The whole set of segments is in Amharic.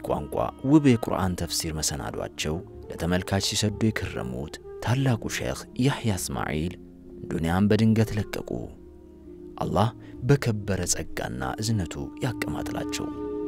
ቋንቋ ውብ የቁርአን ተፍሲር መሰናዷቸው ለተመልካች ሲሰዱ የከረሙት ታላቁ ሼኽ ያሕያ እስማዒል ዱንያን በድንገት ለቀቁ። አላህ በከበረ ጸጋና እዝነቱ ያቀማጥላቸው።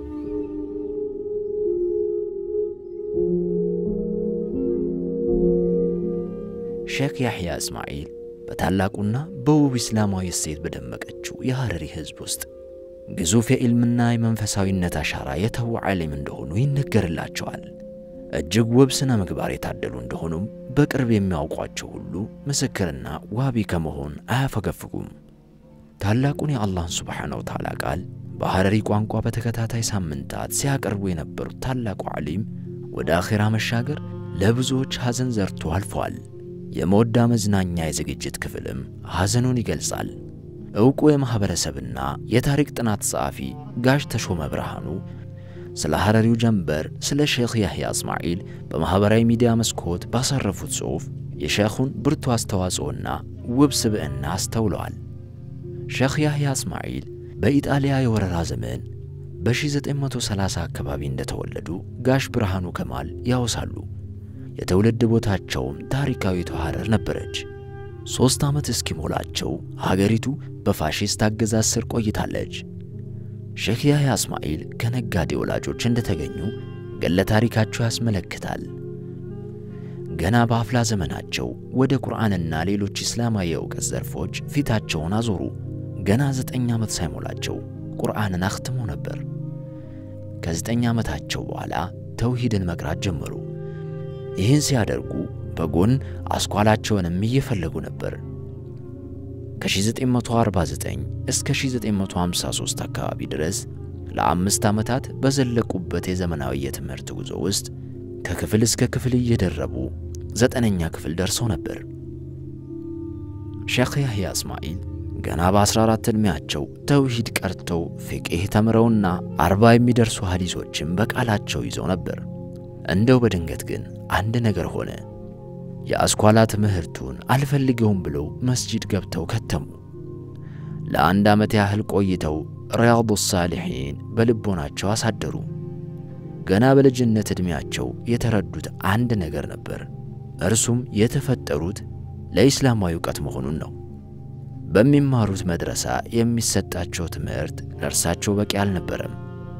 ሼኽ ያሕያ እስማዒል በታላቁና በውብ እስላማዊ እሴት በደመቀችው የሐረሪ ሕዝብ ውስጥ ግዙፍ የዕልምና የመንፈሳዊነት አሻራ የተዉ ዓሊም እንደሆኑ ይነገርላቸዋል። እጅግ ውብ ሥነ ምግባር የታደሉ እንደሆኑም በቅርብ የሚያውቋቸው ሁሉ ምስክርና ዋቢ ከመሆን አያፈገፍጉም። ታላቁን የአላህን ስብሓነ ወተዓላ ቃል በሐረሪ ቋንቋ በተከታታይ ሳምንታት ሲያቀርቡ የነበሩት ታላቁ ዓሊም ወደ አኼራ መሻገር ለብዙዎች ሐዘን ዘርቶ አልፏል። የመወዳ መዝናኛ የዝግጅት ክፍልም ሐዘኑን ይገልጻል። ዕውቁ የማኅበረሰብና የታሪክ ጥናት ጸሐፊ ጋሽ ተሾመ ብርሃኑ ስለ ሐረሪው ጀንበር ስለ ሼኽ ያሕያ እስማዒል በማኅበራዊ ሚዲያ መስኮት ባሳረፉት ጽሑፍ የሼኹን ብርቱ አስተዋጽኦና ውብ ስብዕና አስተውለዋል። ሼኽ ያሕያ እስማዒል በኢጣሊያ የወረራ ዘመን በ1930 አካባቢ እንደተወለዱ ጋሽ ብርሃኑ ከማል ያወሳሉ። የትውልድ ቦታቸውም ታሪካዊቷ ሐረር ነበረች። ሦስት ዓመት እስኪሞላቸው ሀገሪቱ በፋሺስት አገዛዝ ስር ቆይታለች። ሼኽ ያሕያ እስማዒል ከነጋዴ ወላጆች እንደተገኙ ገለ ታሪካቸው ያስመለክታል። ገና በአፍላ ዘመናቸው ወደ ቁርአንና ሌሎች እስላማዊ የእውቀት ዘርፎች ፊታቸውን አዞሩ። ገና ዘጠኝ ዓመት ሳይሞላቸው ቁርአንን አኽትሞ ነበር። ከዘጠኝ ዓመታቸው በኋላ ተውሂድን መቅራት ጀመሩ። ይህን ሲያደርጉ በጎን አስኳላቸውንም እየፈለጉ ነበር። ከ1949 እስከ 1953 አካባቢ ድረስ ለአምስት ዓመታት በዘለቁበት የዘመናዊ የትምህርት ጉዞ ውስጥ ከክፍል እስከ ክፍል እየደረቡ ዘጠነኛ ክፍል ደርሰው ነበር። ሼኽ ያሕያ እስማዒል ገና በ14 ዕድሜያቸው ተውሂድ ቀርተው ፊቅህ ተምረውና አርባ የሚደርሱ ሐዲሶችን በቃላቸው ይዘው ነበር። እንደው በድንገት ግን አንድ ነገር ሆነ። የአስኳላ ትምህርቱን አልፈልገውም ብለው መስጂድ ገብተው ከተሙ። ለአንድ ዓመት ያህል ቆይተው ሪያዱ ሳሊሒን በልቦናቸው አሳደሩ። ገና በልጅነት ዕድሜያቸው የተረዱት አንድ ነገር ነበር። እርሱም የተፈጠሩት ለኢስላማዊ እውቀት መሆኑን ነው። በሚማሩት መድረሳ የሚሰጣቸው ትምህርት ለእርሳቸው በቂ አልነበረም።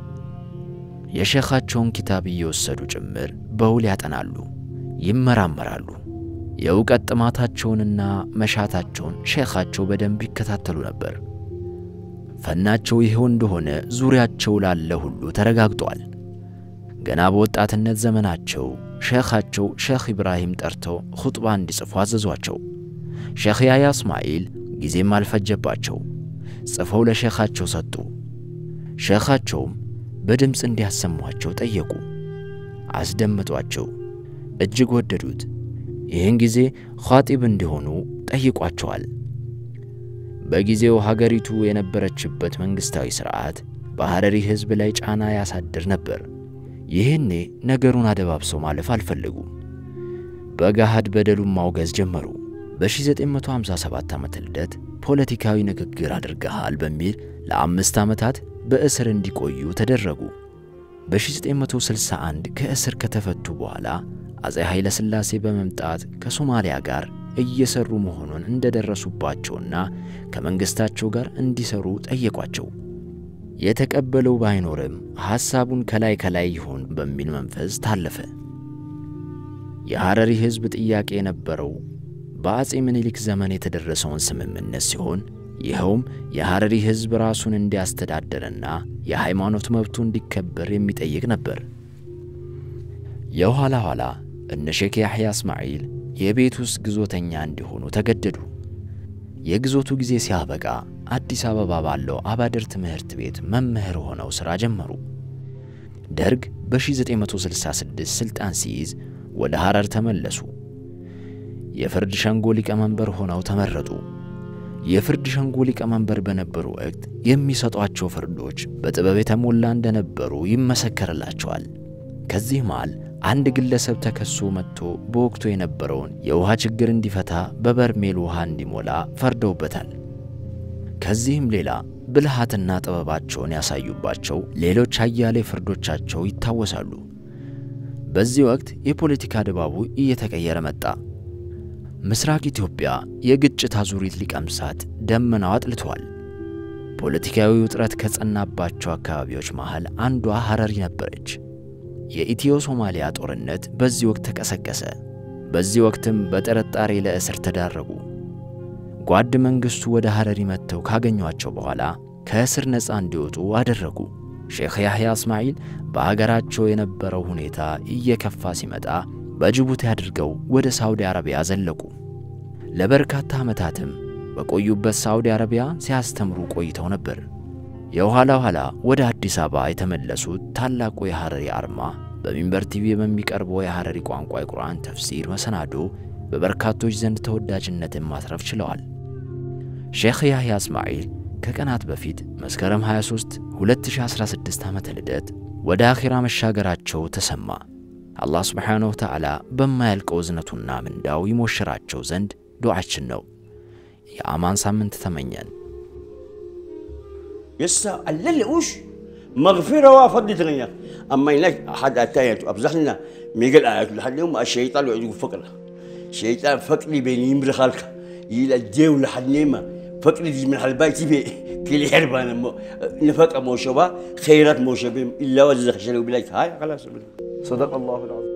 የሼኻቸውን ኪታብ እየወሰዱ ጭምር በውል ያጠናሉ፣ ይመራመራሉ። የእውቀት ጥማታቸውንና መሻታቸውን ሼኻቸው በደንብ ይከታተሉ ነበር። ፈናቸው ይኸው እንደሆነ ዙሪያቸው ላለ ሁሉ ተረጋግጧል። ገና በወጣትነት ዘመናቸው ሼኻቸው ሼኽ ኢብራሂም ጠርተው ኹጥባ እንዲጽፉ አዘዟቸው። ሼኽ ያሕያ እስማዒል ጊዜም አልፈጀባቸው፣ ጽፈው ለሼኻቸው ሰጡ። ሼኻቸውም በድምፅ እንዲያሰሟቸው ጠየቁ። አስደምጧቸው፣ እጅግ ወደዱት። ይህን ጊዜ ኻጢብ እንዲሆኑ ጠይቋቸዋል። በጊዜው ሀገሪቱ የነበረችበት መንግሥታዊ ሥርዓት በሐረሪ ሕዝብ ላይ ጫና ያሳድር ነበር። ይህኔ ነገሩን አደባብሰው ማለፍ አልፈለጉም። በገሃድ በደሉን ማውገዝ ጀመሩ። በ1957 ዓመተ ልደት ፖለቲካዊ ንግግር አድርገሃል በሚል ለአምስት ዓመታት በእስር እንዲቆዩ ተደረጉ። በ1961 ከእስር ከተፈቱ በኋላ አፄ ኃይለ ሥላሴ በመምጣት ከሶማሊያ ጋር እየሰሩ መሆኑን እንደደረሱባቸውና ከመንግሥታቸው ጋር እንዲሰሩ ጠየቋቸው። የተቀበለው ባይኖርም ሐሳቡን ከላይ ከላይ ይሆን በሚል መንፈስ ታለፈ። የሐረሪ ሕዝብ ጥያቄ የነበረው በአፄ ምኒልክ ዘመን የተደረሰውን ስምምነት ሲሆን ይኸውም የሐረሪ ሕዝብ ራሱን እንዲያስተዳደርና የሃይማኖት መብቱ እንዲከበር የሚጠይቅ ነበር። የኋላ ኋላ እነ ሼክ ያሕያ እስማዒል የቤት ውስጥ ግዞተኛ እንዲሆኑ ተገደዱ። የግዞቱ ጊዜ ሲያበቃ አዲስ አበባ ባለው አባድር ትምህርት ቤት መምህር ሆነው ሥራ ጀመሩ። ደርግ በ1966 ሥልጣን ሲይዝ ወደ ሐረር ተመለሱ። የፍርድ ሸንጎ ሊቀመንበር ሆነው ተመረጡ። የፍርድ ሸንጎ ሊቀመንበር በነበሩ ወቅት የሚሰጧቸው ፍርዶች በጥበብ የተሞላ እንደነበሩ ይመሰከርላቸዋል። ከዚህ መሃል አንድ ግለሰብ ተከሶ መጥቶ በወቅቱ የነበረውን የውሃ ችግር እንዲፈታ በበርሜል ውሃ እንዲሞላ ፈርደውበታል። ከዚህም ሌላ ብልሃትና ጥበባቸውን ያሳዩባቸው ሌሎች አያሌ ፍርዶቻቸው ይታወሳሉ። በዚህ ወቅት የፖለቲካ ድባቡ እየተቀየረ መጣ። ምስራቅ ኢትዮጵያ የግጭት አዙሪት ሊቀምሳት ደመናው አጥልቷል። ፖለቲካዊ ውጥረት ከጸናባቸው አካባቢዎች መሃል አንዷ ሐረሪ ነበረች። የኢትዮ ሶማሊያ ጦርነት በዚህ ወቅት ተቀሰቀሰ። በዚህ ወቅትም በጥርጣሬ ለእስር ተዳረጉ። ጓድ መንግሥቱ ወደ ሐረሪ መጥተው ካገኟቸው በኋላ ከእስር ነፃ እንዲወጡ አደረጉ። ሼኽ ያሕያ እስማዒል በአገራቸው የነበረው ሁኔታ እየከፋ ሲመጣ በጅቡቲ አድርገው ወደ ሳውዲ አረቢያ ዘለቁ። ለበርካታ ዓመታትም በቆዩበት ሳውዲ አረቢያ ሲያስተምሩ ቆይተው ነበር። የኋላ ኋላ ወደ አዲስ አበባ የተመለሱት ታላቁ የሐረሪ አርማ በሚንበር ቲቪ በሚቀርበው የሐረሪ ቋንቋ የቁርአን ተፍሲር መሰናዶ በበርካቶች ዘንድ ተወዳጅነትን ማትረፍ ችለዋል። ሼኽ ያሕያ እስማዒል ከቀናት በፊት መስከረም 23 2016 ዓመተ ልደት ወደ አኺራ መሻገራቸው ተሰማ። አላህ ስብሓንሁ ወተዓላ በማያልቀው እዝነቱና ምንዳው ይሞሽራቸው ዘንድ ዱዓችን ነው። የአማን ሳምንት ተመኘን። يسا اللي وش مغفرة وفضل تغنيك أما هناك أحد أتايت أبزحنا ميقل آيات لحد يوم الشيطان يعيد فقرة شيطان فقري بين يمر خالك يلا الجيو لحد نيمة فقري دي من حلباي تبي كل حربان نفق موشبا خيرات موشبهم إلا وزخ شلو بلاك هاي خلاص صدق الله العظيم